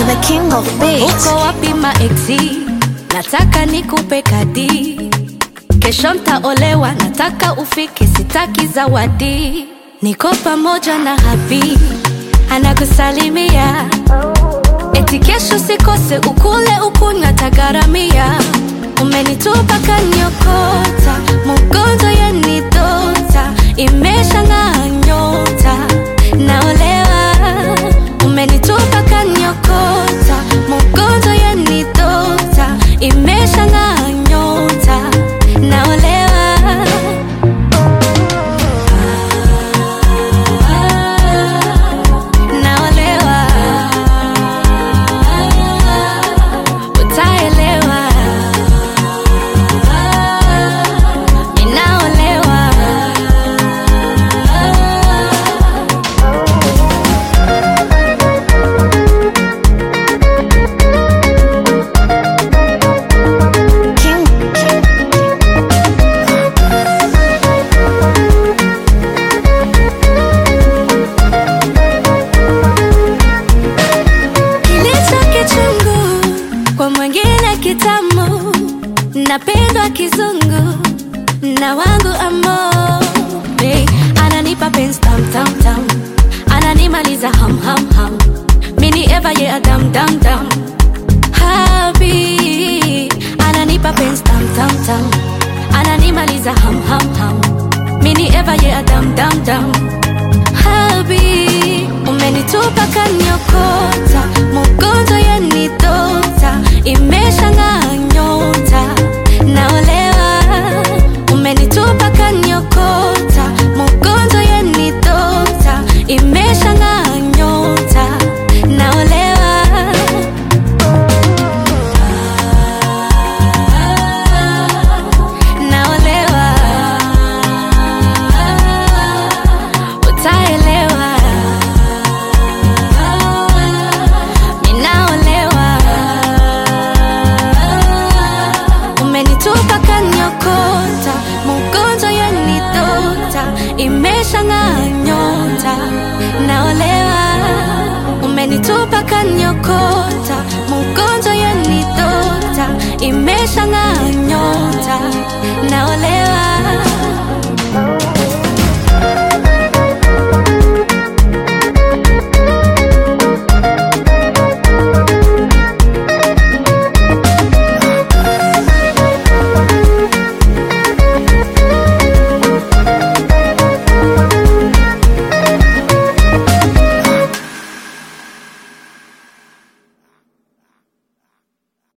the king of beats. uko wapi maeksi nataka nikupe kadi kesho ntaolewa nataka ufike sitaki zawadi niko pamoja na habi anakusalimia eti kesho sikose ukule ukunywa tagaramia umenitupa kanyokota mugonzo yenidota imesha ng'aa nyota naolewa umenitupa kanyokota mugonzo yenidota imesha ng'aa nyota naolewa naolewa utaelewa ninaolewa King, kilicho kichungu kwa mwingine kitamu napendwa kizungu na wangu amo hey, ananipa penzi tam tam tam ananimaliza ham ham ham mini eva ye adam dam dam habi ananipa penzi tam tam tam ananimaliza ham ham ham mini eva ye adam dam dam habi umenitupa kanyokota mugonzo yenidota imesha ng'aa nyota naolewa umenitupa kanyokota mugonzo yenidota imesha ng'aa nyota naolewa naolewa utaelewa ninaolewa umenitupa kanyokota mugonzo yenidota imesha ng'aa nyota naolewa umenitupa kanyokota mugonzo yenidota imesha ng'aa